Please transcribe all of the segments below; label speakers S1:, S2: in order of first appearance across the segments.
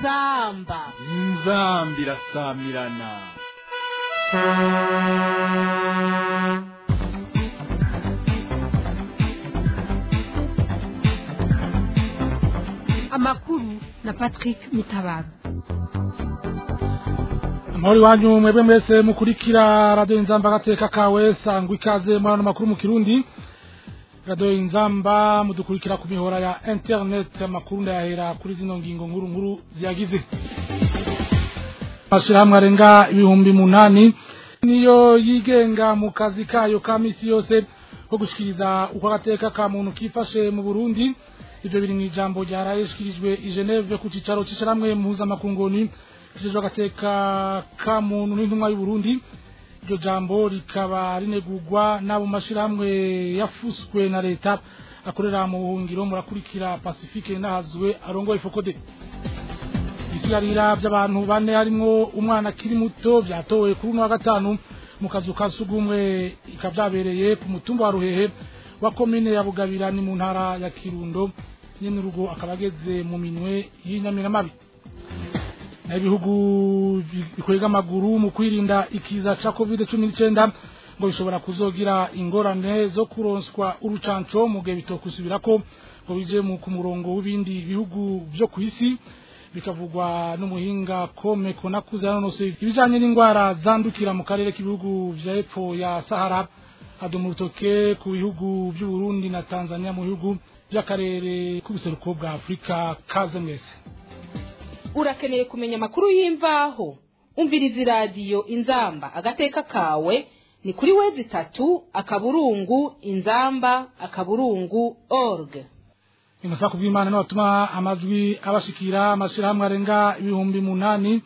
S1: inzamba
S2: inzambi irasamirana
S1: amakuru na patrick mitabaro
S3: amahoro iwanyu mwebwe mwese mukurikira radiyo inzamba agateka kawe sangwa ikaze muri ano makuru mu kirundi radiyo inzamba mudukurikira ku mihora ya interineti amakuru ndayahera kuri zino ngingo nkuru nkuru ziyagize amashyirahamwe arenga ibihumbi munani niyo yigenga mu kazi kayo ka misi yose ko gushyikiriza uko agateka ka muntu kifashe mu burundi ibyo biri mu ijambo ryarayishyikirijwe i geneve ku cyicaro cy'ishyirahamwe mpuzamakunguni gishinzwe agateka ka muntu n'intumwa y'uburundi iryo jambo rikaba rinegurwa n'abo mashyirahamwe yafuswe na leta akorera mu buhungiro murakurikira pacifique nahazwe arongoye fokode ibisigarira by'abantu bane harimwo umwana akiri muto byatowe kuri uno wa gatanu mu kazu ka sugumwe ikaba byabereye ku mutumba wa ruhehe wa komine ya bugabira ni mu ntara ya kirundo nyene urugo akaba ageze mu minwe y'inyamiramabi naho ibihugu bikwega amaguru mu kwirinda ikiza ca covid cumi n'icenda ngo bishobora kuzogira ingorane zo kuronswa urucanco mu gihe bitokusubirako ngo bije mu ku murongo w'ibindi bihugu vyo kw'isi bikavugwa n'umuhinga kome konakuze yanonose ibijanye n'indwara zandukira mu karere k'ibihugu vya epfo ya sahara adoma urutoke ku bihugu vy'uburundi na tanzania mu bihugu vy'akarere k'ubuseruko bwa afurika kaze mwese
S1: urakeneye kumenya amakuru y'imvaho umviriza iradiyo inzamba agateka kawe ni kuri wezi itatu akaburungu inzamba akaburungu org
S3: imusa kubw'imana niho batuma amajwi abashikira amashirahamwe arenga ibihumbi munani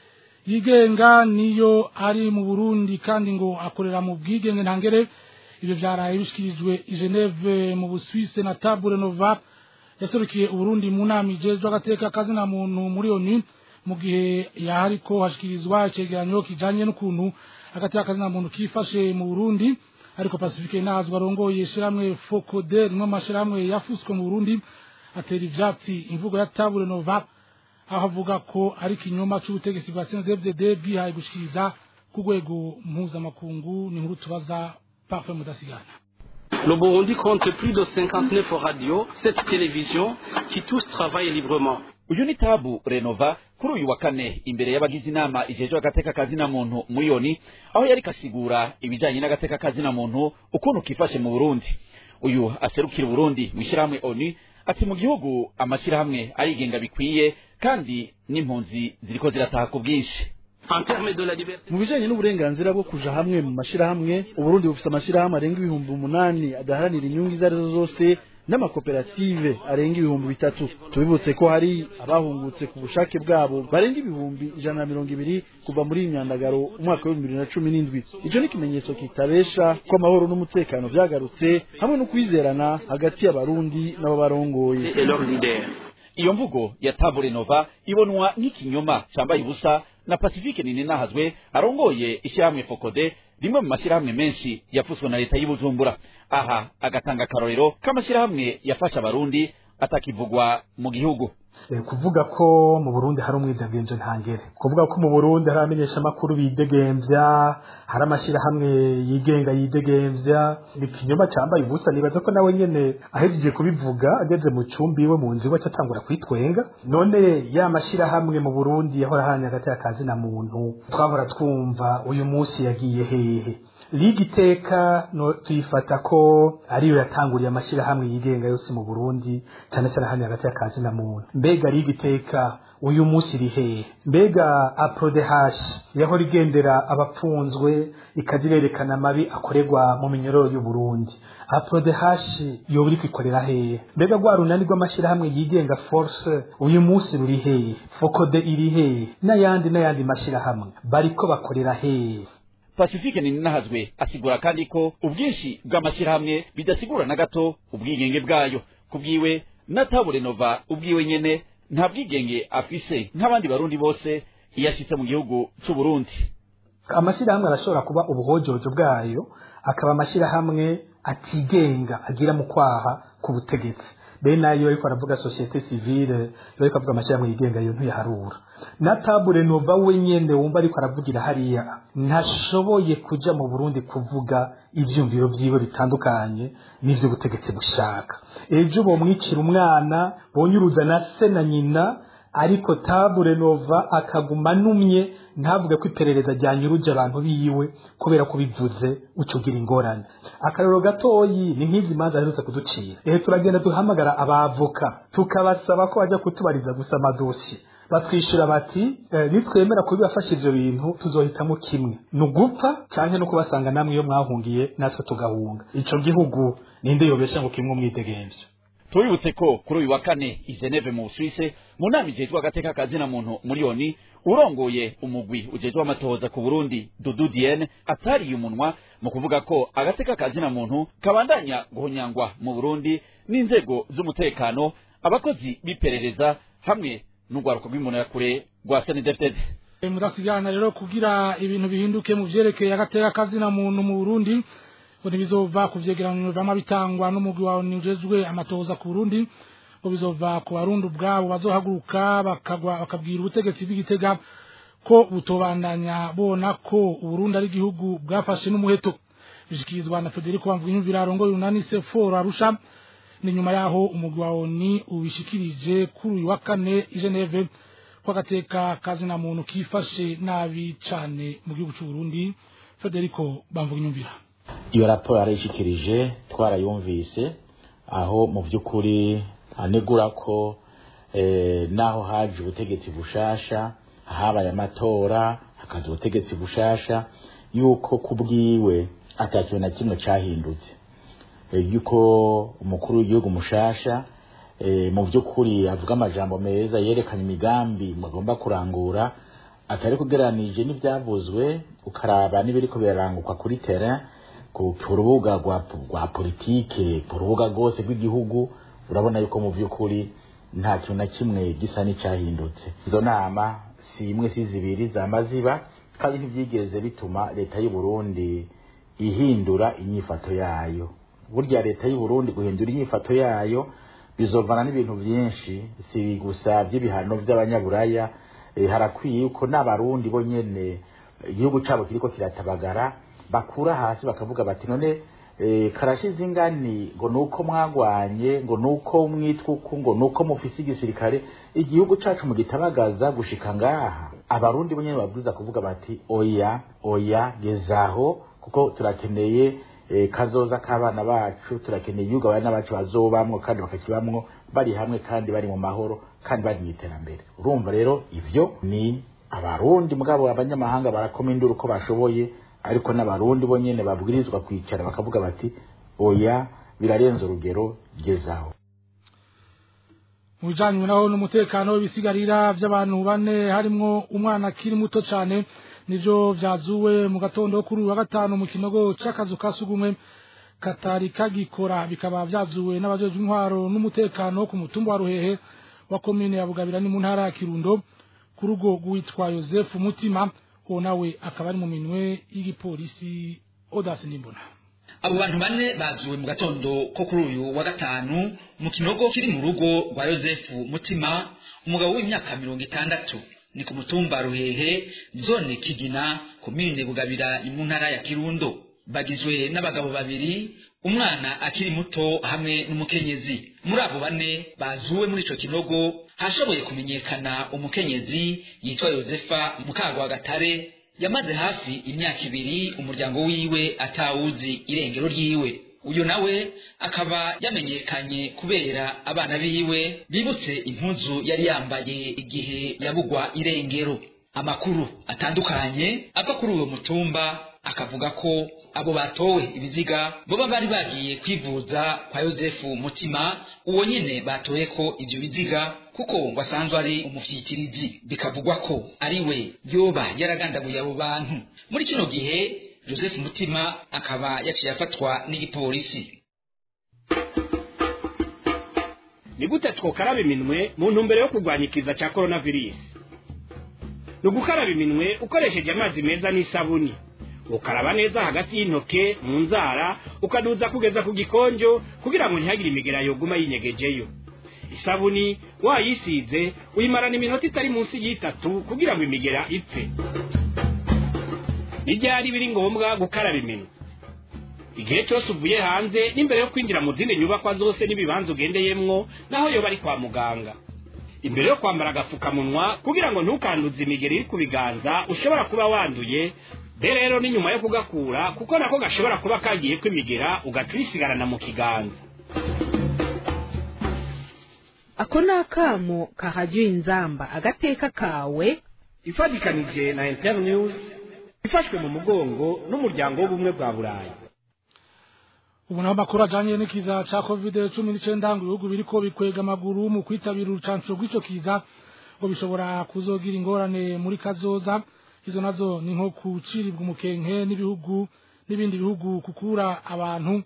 S3: yigenga niyo ari mu burundi kandi ngo akorera mu bwigenge ntangere ibyo vyaraye bishikirijwe i geneve mu busuwise na tabure nova yaserukiye uburundi mu nama ijejwe agateka kazina muntu muri onu mu gihe yahariko hashikirizwa icegeranyo kijanye n'ukuntu agateka kazina muntu kifashe mu burundi ariko pacifique nazwa arongoye ishirahamwe focode rimwe mu mashirahamwe yafuswe mu burundi atera ivyatsi imvugo ya tabure nova aho avuga ko ari ikinyoma c'ubutegetsi bwa cndfdd bwihaye gushikiriza ku rwego mpuzamakungu ni nkuru tubaza parfait mudasigana
S4: Le Burundi compte plus de 59 radios, 7 télévisions qui tous travaillent librement.
S5: uyu ni tabu renova kuri uyu wa kane imbere y'abagize inama ijejwe agateka kazina muntu muri yoni aho yari kasigura ibijanye n'agateka kazina muntu ukuntu kifashe mu burundi uyu aserukira uburundi mu ishyirahamwe oni ati mu gihugu amashyirahamwe arigenga bikwiye kandi n'impunzi ziriko zirataha ku bwinshi
S4: En termes de la liberté,
S6: mu bijanye n'uburenganzira bwo kuja hamwe mu mashirahamwe uburundi bufise amashirahamwe arenga ibihumbi umunani adaharanira inyungu izo arizo zose n'amakoperative arenga ibihumbi bitatu tubibutse ko hari abahungutse ku bushake bwabo barenga ibihumbi ijana na mirongo ibiri kuva muri iyi myandagaro umwaka w'ibihumbi bibiri na cumi n'indwi ico ni ikimenyetso kitabesha ko amahoro n'umutekano vyagarutse hamwe no kwizerana hagati y'abarundi n'ababarongoye
S4: et leurs leaders.
S5: iyo mvugo ya tabu renova ibonwa nk'ikinyoma cambaye ubusa na pacifique ninahazwe arongoye ishyirahamwe fokode rimwe mu mashyirahamwe menshi yafuswe na leta y'ubujumbura aha agatanga akarorero k'amashyirahamwe yafasha abarundi atakivugwa mu gihugu
S7: Eh, kuvuga ko mu Burundi hari umwidegemvyo ntangere kuvuga ko mu Burundi hari abamenyesha makuru bidegemvya hari amashirahamwe yigenga yidegemvya ni kinyoma cambaye ubusa nibaza ko nawe nyene ahejeje kubivuga ageze mu cumbi iwe mu nzu iwe acatangura kwitwenga none ya mashirahamwe mu Burundi yahora hanya hagati y'akazi na muntu twahora twumva uyu munsi yagiye hehe liga iteka no tuyifata ko ariyo yatanguriye amashirahamwe yigenga yose mu Burundi cyane cyane hano hagati y'akazi na muntu mbega liga iteka uyu munsi iri hehe mbega aprodehash yahora igendera abapfunzwe ikaja irerekana amabi akorerwa mu minyororo y'u Burundi aprodehash yoba iriko ikorera hehe mbega rwa runani rw'amashirahamwe yigenga force uyu munsi ruri hehe fokode iri hehe n'ayandi n'ayandi mashirahamwe bariko bakorera hehe
S5: pacifique ninahazwe asigura kandi ko ubwinshi bw'amashyirahamwe bidasigura na gato ubwigenge bwayo kubwiwe na tabu renova ubwiwe nyene nta bwigenge afise nk'abandi barundi bose iyo ashitse mu gihugu c'uburundi
S7: amashyirahamwe arashobora kuba ubuhojojo bwayo akaba amashyirahamwe atigenga agira mu kwaha ku butegetsi be nayo ariko aravuga societe civile ariko avuga amashyirahamwe yigenga yo ntuyaharura na tabure nova wenyene wumva ariko aravugira hariya ntashoboye kuja mu Burundi kuvuga ivyumviro vyiwe bitandukanye n'ivyo butegetsi bushaka ejo bomwicira umwana bonyuruza na se na nyina ariko tabure nova akaguma numye ntavuge ko iperereza ryanyuruje abantu biwe kubera ko bivuze ucugira ingorane akarero gatoyi ni nk'izi manza aherutse kuducira ehe turagenda duhamagara abavoka tukabasaba ko bajya kutubariza gusa amadosiye batwishyura bati eh, nitwemera kubibafasha ivyo bintu tuzohitamo kimwe ni ugupfa canke no kubasanga namwe iyo mwahungiye natwe tugahunga ico gihugu ninde yobesha ngo kimwe umwidegemvyo
S5: tubibutse ko kuri uyu wa kane i Geneve mu Busuwise mu nama ijejwe agateka kazina muntu muri oni urongoye umugwi ujejwe amatohoza ku Burundi Dudu Diene atariye umunwa mu kuvuga ko agateka kazina muntu kabandanya guhonyangwa mu Burundi n'inzego z'umutekano abakozi biperereza hamwe n'urwaruko rw'imbonerakure rwa SNDFDD
S3: mudasigana rero kugira ibintu bihinduke mu vyerekeye agateka kazina muntu mu Burundi ngo ntibizova ku vyegeranyo vyama bitangwa n'umugwi wawe ujejwe amatohoza ku Burundi ngo bizova ku barundi ubwabo bazohaguruka bakagwa bakabwira ubutegetsi bw'igitega ko butobandanya bona ko Uburundi ari igihugu bwafashe n'umuheto bishikirizwa na Federico Bamvuginyumvira arongoye unani seforo arusha ni nyuma yaho umugwi wa ONU ubishikirije kuri uyu wa kane i Geneve ko agateka kazina muntu kifashe nabi cane mu gihugu c'u Burundi Federico Bamvuginyumvira
S8: iyo raporo yarayishikirije twarayumvise aho mu by'ukuri anegura ko eh, naho haje ubutegetsi bushasha habaye amatora hakaza ubutegetsi bushasha yuko kubwiwe atakintu na kimwe cahindutse eh, yuko umukuru w'igihugu mushasha eh, mu by'ukuri avuga amajambo meza yerekanye imigambi mugomba kurangura atari kugereranije n'ivyavuzwe ukaraba n'ibiriko biraranguka kuri terrain ku rubuga rwa rwa politike ku rubuga rwose rw'igihugu urabona yuko mu by'ukuri nta kintu na kimwe gisa n'icyahindutse izo nama si imwe si zibiri zama ziba kandi ntibyigeze bituma leta y'u Burundi ihindura inyifato yayo burya leta y'u Burundi guhindura inyifato yayo bizovana n'ibintu byinshi si gusa by'ibihano by'abanyaburaya e, harakwiye yuko n'abarundi bo nyene igihugu cabo kiriko kiratabagara bakura hasi bakavuga bati none e, karashize ingani ngo nuko mwagwanye ngo nuko mwitwuku ngo nuko mufise igisirikare igihugu cacu mugitabagaza gushika ngaha abarundi bo nyene babwiza kuvuga bati oya oya gezaho kuko turakeneye e, kazoza k'abana bacu turakeneye igihugu abana bacu bazobamwo kandi bakakibamwo bari hamwe kandi bari mu mahoro kandi bari mu iterambere urumva rero ivyo ni abarundi mugabo abanyamahanga barakoma induru uko bashoboye ariko n'abarundi bo nyene babwirizwa kwicara bakavuga bati oya birarenze urugero gezaho
S3: mu bijanye naho n'umutekano w'ibisigarira vy'abantu bane harimwo umwana akiri muto cane nivyo vyazuwe mu gatondo kuri uyu wa gatanu mu kinogo c'akazu ka sugumwe katari kagikora bikaba vyazuwe n'abajejwe intwaro n'umutekano ku mutumba wa ruhehe wa komine ya bugabira ni mu ntara ya kirundo ku rugo rwitwa yosefu mutima uwo nawe akaba ari mu minwe y'igipolisi odasi nimbona
S9: abo bantu bane bazuwe mu gatondo ko kuri uyu wa gatanu mu kinogo kiri mu rugo rwa yosefu mutima umugabo w'imyaka mirongo itandatu ni ku mutumba ruhehe zone kigina komine bugabira ni mu ntara ya kirundo bagizwe n'abagabo babiri umwana akiri muto hamwe n'umukenyezi muri abo bane bazuwe muri ico kinogo hashoboye kumenyekana umukenyezi yitwa yosefa mukagwagatare yamaze hafi imyaka ibiri umuryango wiwe atawuzi irengero ryiwe uyu nawe akaba yamenyekanye kubera abana biwe bibutse impuzu yari yambaye igihe yabugwa irengero amakuru atandukanye ava kuri uwo mutumba akavuga ko abo batowe ibiziga boba bari bagiye kwivuza kwa yosefu mutima uwo nyene batoye ko ivyo biziga kuko ngo asanzwe ari umufyikirizi bikavugwa ko ari we yoba yaragandaguye abo bantu muri kino gihe joseph mutima akaba yaciye afatwa n'igipolisi
S10: ni gute twokaraba iminwe mu ntumbero yo kurwanya ikiza cya coronavirus ni ugukaraba iminwe ukoresheje amazi meza n'isabuni ukaraba neza hagati y'intoke mu nzara ukaduza kugeza ku gikonjo kugira ngo ntihagire imigera yoguma yinyegejeyo isabuni wayisize uyimarana iminota itari munsi y'itatu kugira ngo imigera ipfe n'ibyari biri ngombwa gukaraba iminwa igihe cyose uvuye hanze n'imbere yo kwinjira mu zindi nyubakwa zose n'ibibanza ugendeyemwo naho yoba ari kwa muganga imbere yo kwambara agapfukamunwa kugira ngo ntukanduze imigeri iri ku biganza ushobora kuba wanduye be rero ni nyuma yo kugakura kuko nako gashobora kuba kagiye kwimigera ugaca uyisigarana mu kiganza
S1: ako ni akamo kahajya inzamba agateka kawe
S10: ifatikanije na internews ifashwe mu mugongo n'umuryango w'ubumwe bwa burayi
S3: ubu naho amakuru ajanye n'ikiza ca covid cumi n'icenda ngo ibihugu biriko bikwega amaguru mu kwitabira urucanco rw'ico kiza ngo bishobora kuzogira ingorane muri kazoza izo nazo ni nko kuciribwa umukenke n'ibihugu n'ibindi bihugu kukura abantu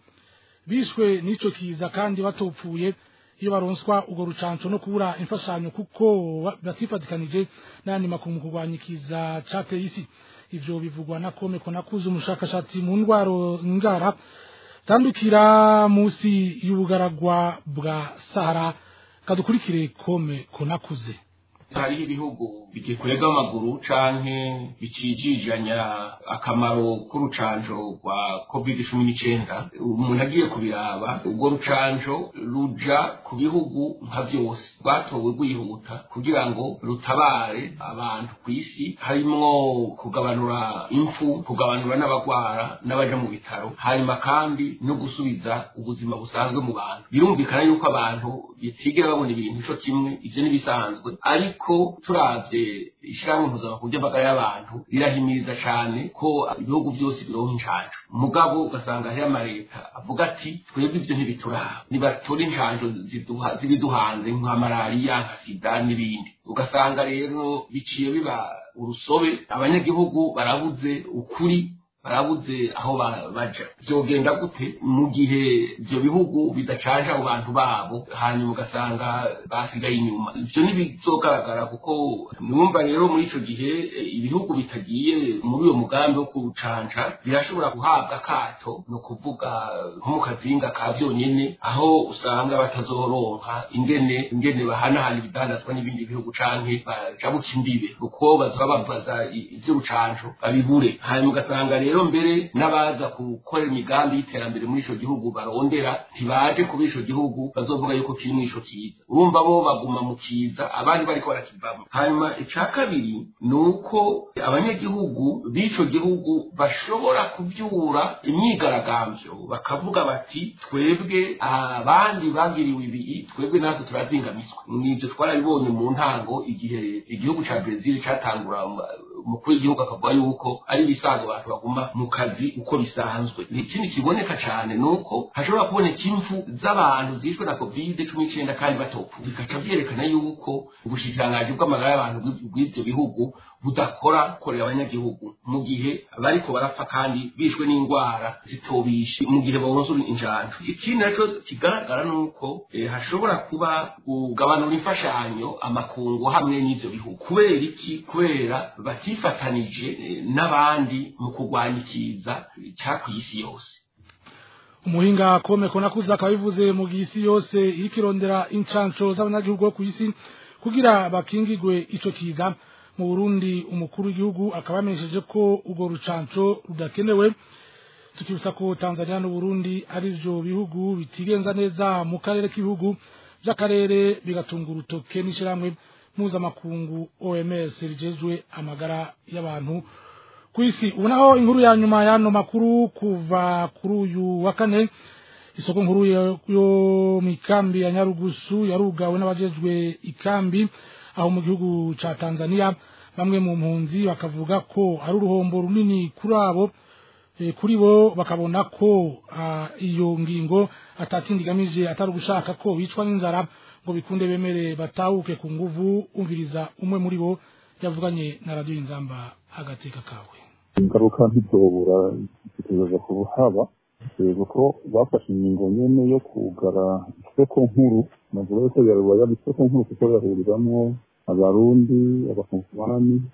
S3: bishwe n'ico kiza kandi batopfuye iyo baronswa urwo rucanco no kubura imfashanyo kuko batifatikanije n'ayandi makuru mu kurwanya ikiza cateye isi ivyo bivugwa na kome konakuze umushakashatsi mu ndwaro ngara zandukira munsi y'ubugaragwa bwa sahara kadukurikire kome konakuze
S11: hariho ibihugu bigikwega amaguru canke bicijijanya akamaro k'urucanjo rwa covid cumi n'icenda umuntu agiye kubiraba urwo rucanjo ruja ku bihugu nka vyose rwatowe rwihuta kugira ngo rutabare abantu ku isi harimwo kugabanura impfu kugabanura n'abagwara n'abaja mu bitaro hanyuma kandi no gusubiza ubuzima busanzwe mu bantu birumvikana yuko abantu bitigera babona ibintu co kimwe ivyo n'ibisanzwe ariko ariko turavye ishyirahamwe mpuzamakungu ry'amagara y'abantu rirahimiriza cane ko ibihugu byose bironka incanjo mugabo ugasanga hariho amaleta avuga ati twebwe ivyo ntibituraba nibatora incanjo zibiduhanze nka malariya nka sida n'ibindi ugasanga rero biciye biba urusobe abanyagihugu barabuze ukuri barabuze aho baja vyogenda gute mu gihe ivyo bihugu bidacanja abo bantu babo hanyuma ugasanga basigaye inyuma ivyo ntibizogaragara kuko mwumva rero muri ico gihe ibihugu bitagiye muri uyo mugambi wo kucanja birashobora guhabwa akato ni ukuvuga nko mu kazinga ka vyonyene aho usanga batazoronka ingene ingene bahanahana ibidandazwa n'ibindi bihugu canke bajabuka imbibe kuko bazoba babaza ivy'urucanjo babibure hanyuma ugasanga rero rero mbere n'abaza gukora imigambi y'iterambere muri ico gihugu barondera ntibaje kuba ico gihugu bazovuga yuko kiri muri ico kiza urumva bo baguma mu kiza abandi bariko barakivamo hanyuma ica kabiri ni uko abanyagihugu b'ico gihugu bashobora kuvyura imyigaragambyo bakavuga bati twebwe abandi bagiriwe ibi twebwe natwe turazingamiswa nivyo twarabibonye mu ntango igihe igihugu ca brezil catangura umukuru w'igihugu akavuga yuko ari ibisanzwe abantu baguma mu kazi uko bisanzwe ikindi kiboneka cyane ni uko hashobora kuboneka impfu z'abantu zishwe na covid cumi n'icyenda kandi batopfu bikaca byerekana yuko ubushikiranganji bw'amagara y'abantu bw'ibyo bihugu budakora korera abanyagihugu mu gihe bariko barapfa kandi bishwe n'indwara zitobishe mu gihe bonsa injanjo ikindi naco kigaragara ni uko hashobora kuba kugabanura imfashanyo amakungu hamwe n'ivyo bihugu kubera iki kubera batifatanije n'abandi mu kurwanya ikiza cya ku isi yose
S3: umuhinga komeko nakuze akaba bivuze mu gihe isi yose iriko irondera incanco z'abanyagihugu bo ku isi kugira bakingigwe ico kiza mu burundi umukuru w'igihugu akaba yamenyesheje ko urwo rucanco rudakenewe tukibutsa ko tanzania n'uburundi ari vyo bihugu bitigenza neza mu karere k'ibihugu vy'akarere bigatunga urutoke n'ishirahamwe mpuzamakungu oms rijejwe amagara y'abantu ku isi ubu naho inkuru ya nyuma y'ano makuru kuva kuri uyu wa kane isoko nkuru yo mu ikambi ya nyarugusu yarugawe n'abajejwe ikambi aho mu gihugu ca tanzania bamwe mu mpunzi bakavuga ko ari uruhombo runini kuri abo kuri bo bakabona ko iyo ngingo atakindi igamije atari ugushaka ko bicwa n'inzara ngo bikunde bemere batahuke ku nguvu umviriza umwe muri bo yavuganye na radiyo inzamba agateka kawe
S12: ingaruka ntizobura zitegereza kuhaba kuko bafashe ingingo nyene yo kugara isoko nkuru navuga yuko yarubaye isoko nkuru kuko yahuriramo abarundi abakonsumani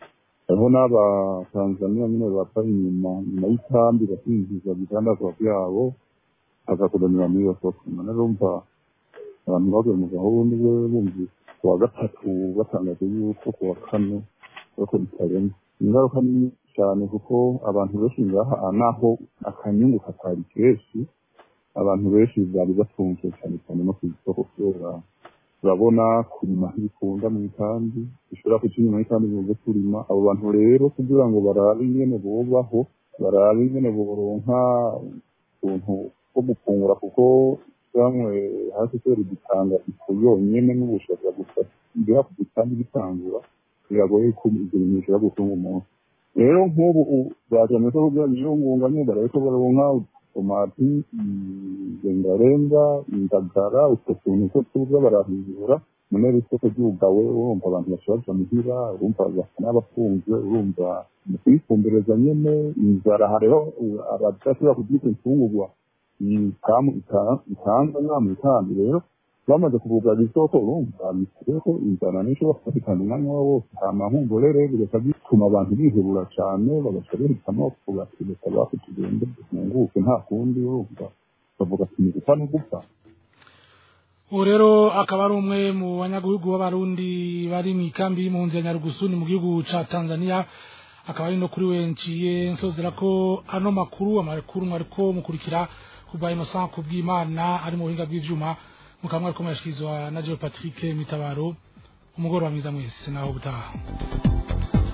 S12: hariho n'abatanzaniya nyine bapfa inyuma nyuma y'ikambi bakinjiza ibidandazwa byabo bagakudanira muri iyo soko none urumva abantu baguye mu gahunda we bumvise ku wa gatatu batangaje yuko ku wa kane ariko bitarenze ingaruka ni nyinshi cyane kuko abantu benshi ngaha naho akanyungu katari kenshi abantu benshi bari batunzwe cyane cyane no ku isoko kubera turabona kurima ntibikunda mu ikambi bishobora kuca inyuma y'ikambi bivuze kurima abo bantu rero kugira ngo barabe ingene bubaho barabe ingene boronka utuntu two gufungura kuko bamwe hasi kubera igitanga ifu yonyene n'ubushobozi gusa mbere ku gitambi gitangura biragoye ko ibyo bintu bishobora gutunga umuntu rero nk'ubu baje mu isoko kugira ngo ngunga nyine barabe ko baronka tomati rengarenga indagara utwo tuntu two tuza barahindura munere isoko ryugawe urumva abantu bashobora muhira urumva basa n'abafunzwe urumva mu kwifumbereza nyene inzara hariho abadashobora kugira imfungurwa ikamu itanza nta mu itambi rero bamaze kuvugana isoko urumva bisigaye ko inzara n'ishobora kubatikana umwanya wabo wose hama nkumbure bigahita bituma abantu bihebura cane bagaca bahitamo kubategeka baku tugende dufunguke nta kundi urumva bavuga ati ni gupfa no gupfa
S3: ubu rero akaba ari umwe mu banyagihugu b'abarundi bari mu ikambi y'impunzi ya nyarugusuni mu gihugu ca tanzania akaba ari no kuri we nciye nsozera ko ano makuru amakuru mwariko mukurikira kuva innocent kubw'imana ari mu buhinga bw'ivyuma mukaba mwariko murashikirizwa na Joe Patrick Mitabaro umugoroba mwiza mwese naho butaha